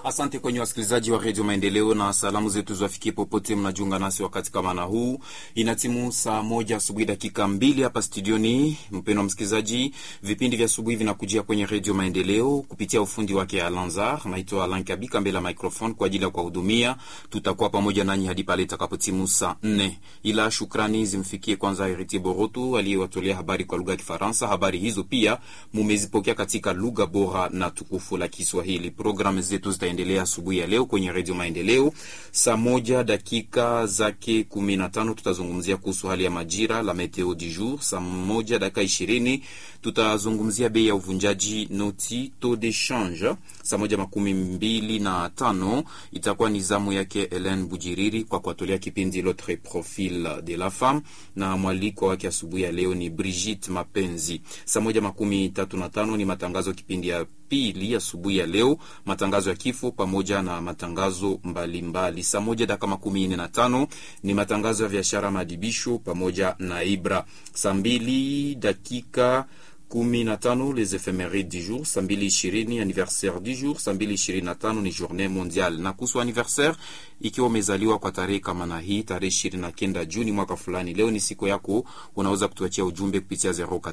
Asante kwenye wasikilizaji wa redio Maendeleo na salamu zetu ziwafikie popote mnajiunga nasi wakati kama na huu. Inatimu saa moja asubuhi dakika mbili hapa studioni. Mpendwa msikilizaji, vipindi vya asubuhi vinakujia kwenye redio Maendeleo kupitia ufundi wake Alanzar. Naitwa Alan Kabika mbele ya microphone kwa ajili ya kuwahudumia. Tutakuwa pamoja nanyi hadi pale itakapotimu saa nne, ila shukrani zimfikie kwanza Heriti Borotu aliyewatolea habari kwa lugha ya Kifaransa. Habari hizo pia mumezipokea katika lugha bora na tukufu la Kiswahili. Programu zetu zitaendelea asubuhi ya leo kwenye redio Maendeleo saa moja dakika zake kumi na tano tutazungumzia kuhusu hali ya majira la meteo du jour. Saa moja dakika ishirini tutazungumzia bei ya uvunjaji noti taux de change. Saa moja makumi mbili na tano itakuwa ni zamu yake Helen Bujiriri kwa kuatolea kipindi L'autre profil de la femme, na mwaliko wake asubuhi ya leo ni Brigitte Mapenzi. Saa moja makumi tatu na tano ni matangazo kipindi ya pili asubuhi ya leo, matangazo ya kifo pamoja na matangazo mbalimbali. Saa moja dakika makumi nne na tano ni matangazo ya biashara, maadibisho pamoja na Ibra. Saa mbili dakika kumi na tano les ephemeride du jour. Saa mbili ishirini anniversaire du jour. Saa mbili ishirini na tano ni journée mondiale. Na kuhusu anniversaire, ikiwa umezaliwa kwa tarehe kama na hii tarehe ishirini na kenda Juni mwaka fulani, leo ni siku yako, unaweza kutuachia ujumbe kupitia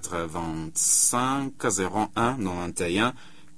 085 01 91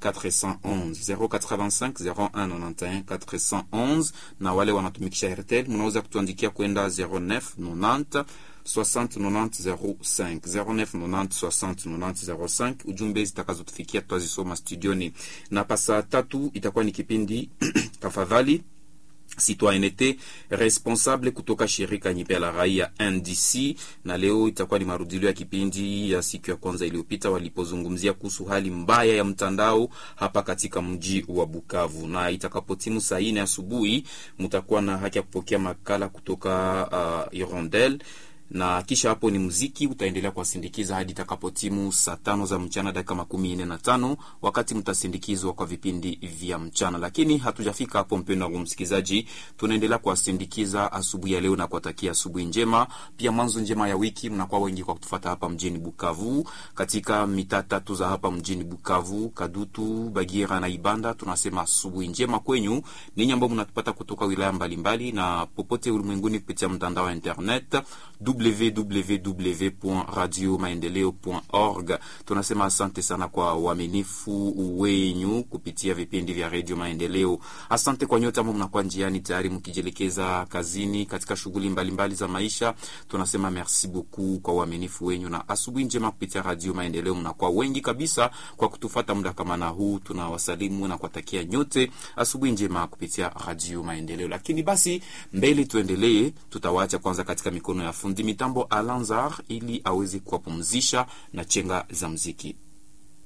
411 085 0191 411, na wale wanatumikisha Airtel mnaweza kutuandikia kwenda 09 90 60 90 05 09 90 60 90 05. Ujumbe zitakazotufikia tutazisoma studioni, na pasa tatu itakuwa ni kipindi tafadhali citoyenneté responsable kutoka shirika nyipe la raia NDC, na leo itakuwa ni marudilio ya kipindi ya siku ya kwanza iliyopita walipozungumzia kuhusu hali mbaya ya mtandao hapa katika mji wa Bukavu, na itakapotimu saa nne asubuhi mtakuwa na haki ya kupokea makala kutoka uh, Irondel na kisha hapo ni muziki utaendelea kuwasindikiza hadi itakapotimu saa tano za mchana dakika makumi nne na tano wakati mtasindikizwa kwa vipindi vya mchana. Lakini hatujafika hapo, mpendo wangu msikilizaji, tunaendelea kuwasindikiza asubuhi ya leo na kuwatakia asubuhi njema, pia mwanzo njema ya wiki. Mnakuwa wengi kwa kutufata hapa mjini Bukavu, katika mitaa tatu za hapa mjini Bukavu, Kadutu, Bagira na Ibanda. Tunasema asubuhi njema kwenyu ninyi ambao mnatupata kutoka wilaya mbalimbali mbali, na popote ulimwenguni kupitia mtandao wa internet www.radiomaendeleo.org. Tunasema asante sana kwa uaminifu wenyu kupitia vipindi vya Radio Maendeleo. Asante kwa nyote ambao mnakuwa njiani tayari mkijielekeza kazini, katika shughuli mbalimbali za maisha. Tunasema merci beaucoup kwa uaminifu wenyu na asubuhi njema kupitia Radio Maendeleo. Mnakuwa wengi kabisa kwa kutufata muda kama na huu. Tunawasalimu na kuwatakia nyote asubuhi njema kupitia Radio Maendeleo. Lakini basi mbele tuendelee, tutawaacha kwanza katika mikono ya fundi mitambo Alanzar ili aweze kuwapumzisha na chenga za mziki.